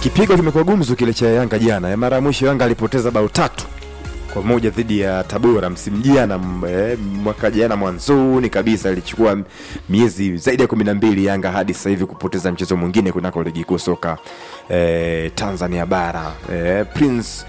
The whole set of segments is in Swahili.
kipigo kimekuwa gumzu kile cha Yanga jana. Ya mara ya mwisho Yanga alipoteza bao tatu kwa moja dhidi ya Tabora msimu jana, m- eh, mwaka jana mwanzoni kabisa. Ilichukua miezi zaidi ya kumi na mbili Yanga hadi sasa hivi kupoteza mchezo mwingine kunako ligi kuu soka eh, Tanzania bara. Eh, Prince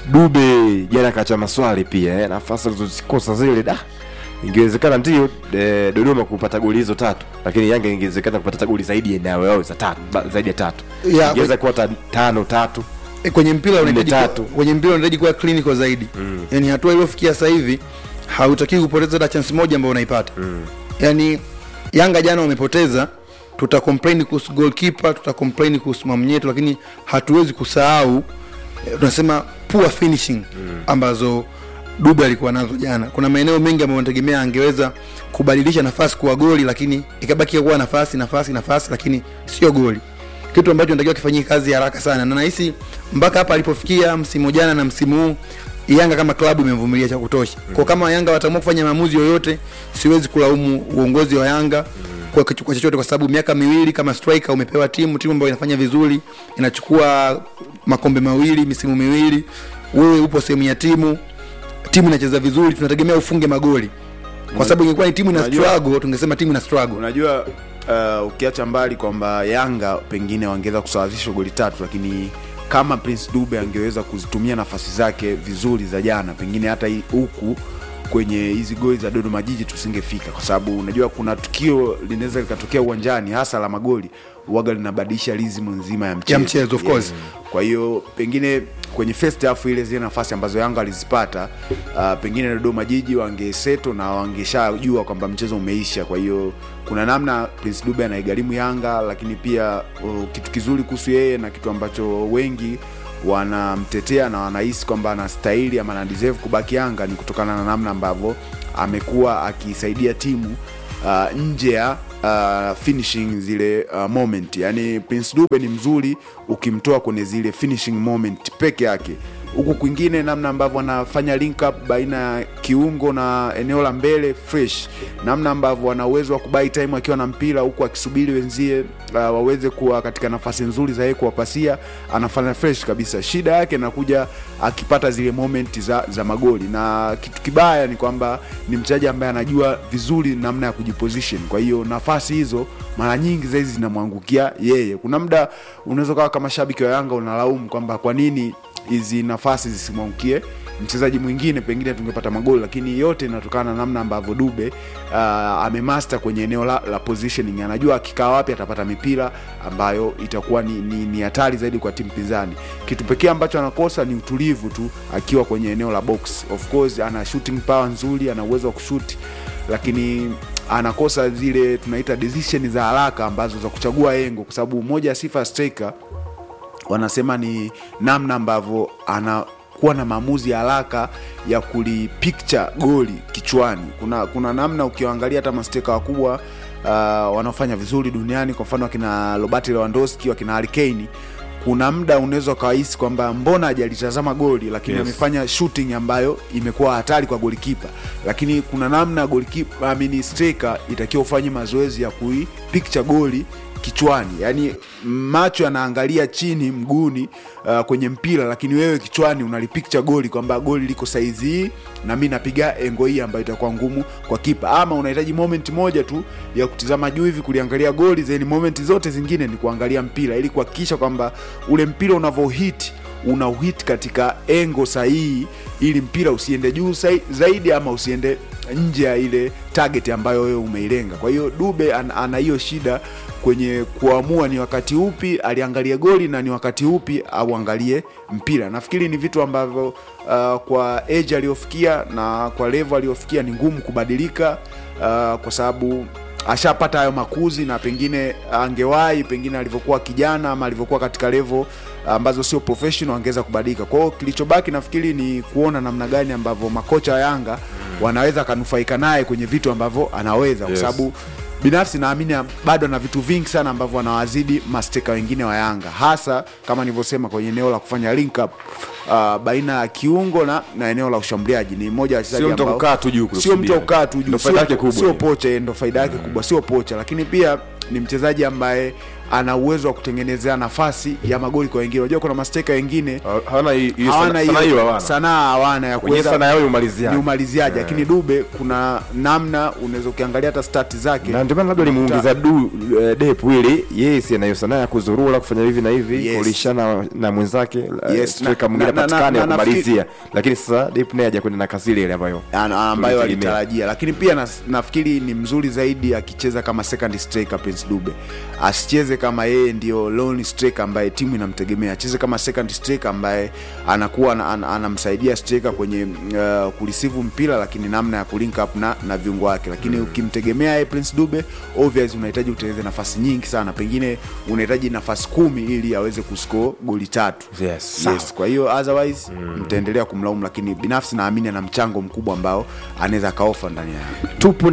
Dube jana kacha maswali pia eh, nafasi alizozikosa zile da ingewezekana ndio eh, Dodoma kupata goli hizo tatu, lakini Yanga ingewezekana kupata goli zaidi ya eneo yao za tatu ba- zaidi ya tatu Ya, ingeweza kuwa ta- tano tatu E, kwenye mpira unahitaji Nne kuwa- tatu. kwenye mpira unahitaji kuwa clinical zaidi mm. yani hatua iliyofikia sasa hivi hautakiwi kupoteza hata chance moja ambayo unaipata mm. yani Yanga jana wamepoteza tuta complain kuhusu goalkeeper tuta complain kuhusu mamnyeto lakini hatuwezi kusahau eh, tunasema poor finishing mm. ambazo Dube alikuwa nazo jana. Kuna maeneo mengi ambayo nategemea angeweza kubadilisha nafasi kuwa goli, lakini ikabaki kuwa nafasi nafasi nafasi, lakini sio goli, kitu ambacho natakiwa kifanyie kazi haraka sana, na nahisi mpaka hapa alipofikia msimu jana na msimu huu Yanga kama klabu imemvumilia cha kutosha. Kwa kama Yanga wataamua kufanya maamuzi yoyote, siwezi kulaumu uongozi wa Yanga kwa kitu- kwa chochote, kwa sababu miaka miwili kama striker umepewa timu timu ambayo inafanya vizuri, inachukua makombe mawili misimu miwili, wewe upo sehemu ya timu timu inacheza vizuri, tunategemea ufunge magoli, kwa sababu ingekuwa ni timu ina Unajua- struggle, tungesema timu ina struggle. unajua uh, ukiacha mbali kwamba yanga pengine wangeweza kusawazisha goli tatu lakini kama prince dube angeweza kuzitumia nafasi zake vizuri za jana pengine hata hii- huku kwenye hizi goli za dodoma jiji tusingefika kwa sababu unajua kuna tukio linaweza likatokea uwanjani hasa la magoli waga linabadilisha lizimu nzima ya mchezo, Ya mchezo, of course. kwa hiyo pengine kwenye first half ile zile nafasi ambazo Yanga alizipata uh, pengine Dodoma Jiji wangeseto na wangeshajua kwamba mchezo umeisha. Kwa hiyo kuna namna Prince Dube anaigharimu Yanga, lakini pia uh, kitu kizuri kuhusu yeye na kitu ambacho wengi wanamtetea na wanahisi kwamba anastahili ama ana deserve kubaki Yanga ni kutokana na namna ambavyo amekuwa akisaidia timu uh, nje ya uh, finishing zile uh, moment yani prince dube ni mzuri ukimtoa kwenye zile finishing moment peke yake huku kwingine namna ambavyo anafanya link up baina ya kiungo na eneo la mbele fresh namna ambavyo ana uwezo wa kubai time akiwa na mpira huku akisubiri wenzie uh, waweze kuwa katika nafasi nzuri za yeye kuwapasia anafanya fresh kabisa shida yake inakuja akipata zile moment za, za magoli na kitu kibaya ni kwamba ni mchezaji ambaye anajua vizuri namna ya kujiposition kwa hiyo nafasi hizo mara nyingi zaidi zinamwangukia yeye kuna muda unaweza kawa kama shabiki wa yanga unalaumu kwamba kwa nini hizi nafasi zisimwangukie mchezaji mwingine pengine tungepata magoli lakini yote inatokana na namna ambavyo dube uh, amemaster kwenye eneo la, la positioning anajua akikaa wapi atapata mipira ambayo itakuwa ni, ni, ni hatari zaidi kwa timu pinzani kitu pekee ambacho anakosa ni utulivu tu akiwa kwenye eneo la box of course ana shooting power nzuri ana uwezo wa kushuti lakini anakosa zile tunaita decision za haraka ambazo za kuchagua engo kwa sababu moja ya sifa ya striker wanasema ni namna ambavyo anakuwa na maamuzi ya haraka ya kulipicture goli kichwani kuna kuna namna ukiwaangalia hata masteka wakubwa uh, wanaofanya vizuri duniani kwa mfano wakina robert lewandowski wakina harikane kuna muda unaweza ukawahisi kwamba mbona hajalitazama goli lakini Yes. amefanya shooting ambayo imekuwa hatari kwa golikipa lakini kuna namna golikipa amini striker itakiwa ufanye mazoezi ya kuipicture goli kichwani yani macho yanaangalia chini mguuni uh, kwenye mpira lakini wewe kichwani unalipicture goli kwamba goli liko saizi hii na mi napiga engo hii ambayo itakuwa ngumu kwa kipa ama unahitaji moment moja tu ya kutizama juu hivi kuliangalia goli zeni moment zote zingine ni kuangalia mpira ili kuhakikisha kwamba ule mpira unavyohit unauhit katika engo sahihi ili mpira usiende juu sai- zaidi ama usiende nje ya ile target ambayo wewe umeilenga kwa hiyo dube an, ana hiyo shida kwenye kuamua ni wakati upi aliangalie goli na ni wakati upi auangalie mpira nafikiri ni vitu ambavyo uh, kwa age aliyofikia na kwa level aliyofikia ni ngumu kubadilika uh, kwa sababu ashapata hayo makuzi na pengine angewahi pengine alivyokuwa kijana ama alivyokuwa katika level ambazo sio professional angeweza kubadilika kwa hiyo kilichobaki nafikiri ni kuona namna gani ambavyo makocha wa yanga wanaweza akanufaika naye kwenye vitu ambavyo anaweza kwa Yes. sababu binafsi naamini bado ana vitu vingi sana ambavyo anawazidi masteka wengine wa yanga hasa kama nilivyosema kwenye eneo la kufanya link up uh, baina ya kiungo na, na eneo la ushambuliaji ni mmoja wa wachezaji Sio mtu wa ambao- kukaa tu juu sio mtu wa kusubiri. kukaa tu juu Ndio faida sio- yake kubwa sio hiyo. pocha ndo faida yake kubwa sio pocha lakini pia ni mchezaji ambaye ana uwezo wa kutengenezea nafasi ya magoli kwa wengine unajua kuna masteka wengine Ha- hawana hii- hii hawana sana- sana hiyo hiyo hawana. sanaa hawana ya Wenyewe sana yao ni umaliziaji. ni umaliziaji lakini dube kuna namna unaweza ukiangalia hata stati zake na ndio maana labda limuingiza du eh, depu ili yeye si anayo sanaa ya kuzurura kufanya hivi na hivi Yes. kulishana na mwenzake eh, Yes, striker na- mwingine na- na- apatikane na- ya na- kumalizia lakini sasa depu naye hajakwenda na kasi ile ile ambayo Ana- ambayo tulitegemea. alitarajia lakini pia nas, nafikiri ni mzuri zaidi akicheza kama second striker Prince Dube asicheze kama yeye ndio lone striker ambaye timu inamtegemea acheze kama second striker ambaye anakuwa ana- ana- anamsaidia striker kwenye uh, kulisivu mpira lakini namna ya kulink up na, na viungo wake lakini ukimtegemea yeye Prince Dube obvious unahitaji utengeneze nafasi nyingi sana pengine unahitaji nafasi kumi ili aweze kuscore goli tatu Yes, sawa. yes, kwa hiyo otherwise mtaendelea kumlaumu lakini binafsi naamini ana mchango mkubwa ambao anaweza akaofa ndani ya tupo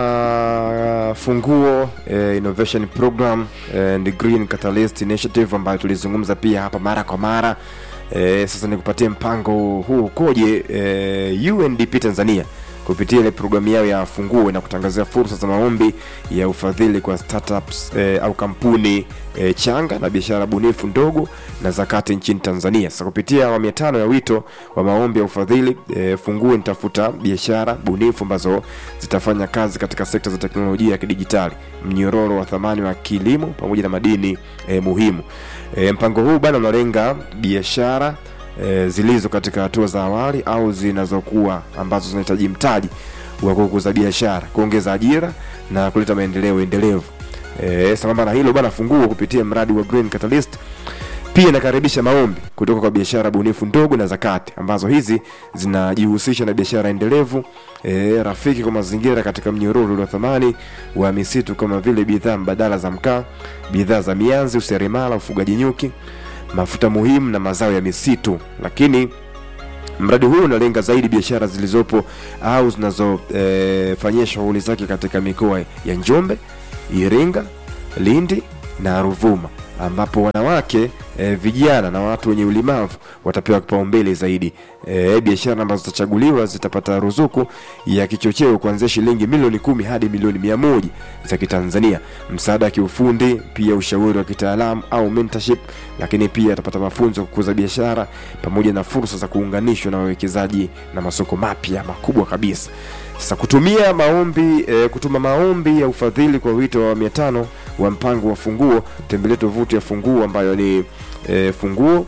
na funguo eh, innovation program eh, and green catalyst initiative ambayo tulizungumza pia hapa mara kwa mara eh, sasa nikupatie mpango huu ukoje eh, undp tanzania kupitia ile programu yao ya funguo na kutangazia fursa za maombi ya ufadhili kwa startups eh, au kampuni eh, changa na biashara bunifu ndogo na zakati nchini tanzania sasa kupitia awamu ya tano ya wito wa maombi ya ufadhili eh, funguo nitafuta biashara bunifu ambazo zitafanya kazi katika sekta za teknolojia ya kidijitali mnyororo wa thamani wa kilimo pamoja na madini eh, muhimu eh, mpango huu bana unalenga biashara e, zilizo katika hatua za awali au zinazokuwa ambazo zinahitaji mtaji wa kukuza biashara kuongeza ajira na kuleta maendeleo endelevu e, sambamba na hilo bana funguo kupitia mradi wa green catalyst pia inakaribisha maombi kutoka kwa biashara bunifu ndogo na zakati ambazo hizi zinajihusisha na biashara endelevu e, rafiki kwa mazingira katika mnyororo wa thamani wa misitu kama vile bidhaa mbadala za mkaa bidhaa za mianzi useremala ufugaji nyuki mafuta muhimu na mazao ya misitu lakini mradi huu unalenga zaidi biashara zilizopo au zinazofanyia e, shughuli zake katika mikoa ya njombe iringa lindi na ruvuma ambapo wanawake e, vijana na watu wenye ulemavu watapewa kipaumbele zaidi e, biashara ambazo zitachaguliwa zitapata ruzuku ya kichocheo kuanzia shilingi milioni kumi hadi milioni mia moja za kitanzania msaada wa kiufundi pia ushauri wa kitaalamu au mentorship lakini pia atapata mafunzo ya kukuza biashara pamoja na fursa za kuunganishwa na wawekezaji na masoko mapya makubwa kabisa sasa kutumia maombi e, kutuma maombi ya ufadhili kwa wito wa mia tano wa mpango wa funguo tembelea tovuti ya funguo ambayo ni e, funguo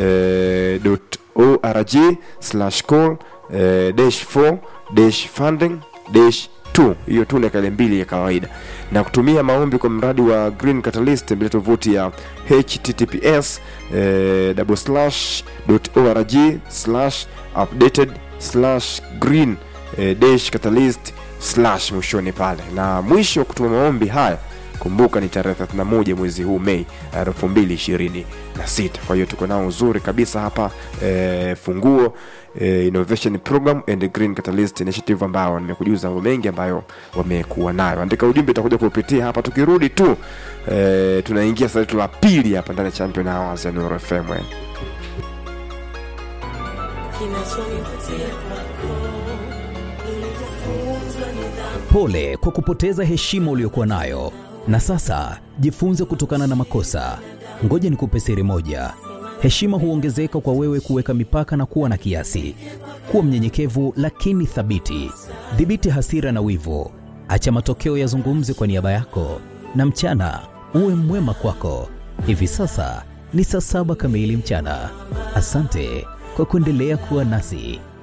e, org slash call e, dash 4 dash funding dash 2 hiyo tu na kale mbili ya kawaida na kutumia maombi kwa mradi wa green catalyst tembelea tovuti ya https e, double slash org slash updated slash green e, dash catalyst slash mwishoni pale na mwisho wa kutuma maombi haya kumbuka ni tarehe 31 mwezi huu mei 2026 kwa hiyo tuko nao uzuri kabisa hapa e, funguo e, innovation program and green catalyst initiative ambao nimekujuza mambo mengi ambayo wamekuwa nayo andika ujumbe itakuja kupitia hapa tukirudi tu e, tunaingia saa letu la pili hapa ndani ya champion hours ya Nuru FM eh. kinachonivutia kwako nilivyofunzwa nidhamu Pole kwa kupoteza heshima uliyokuwa nayo, na sasa jifunze kutokana na makosa. Ngoja nikupe siri moja: heshima huongezeka kwa wewe kuweka mipaka na kuwa na kiasi. Kuwa mnyenyekevu lakini thabiti. Dhibiti hasira na wivu, acha matokeo yazungumze kwa niaba yako, na mchana uwe mwema kwako. Hivi sasa ni saa saba kamili mchana. Asante kwa kuendelea kuwa nasi.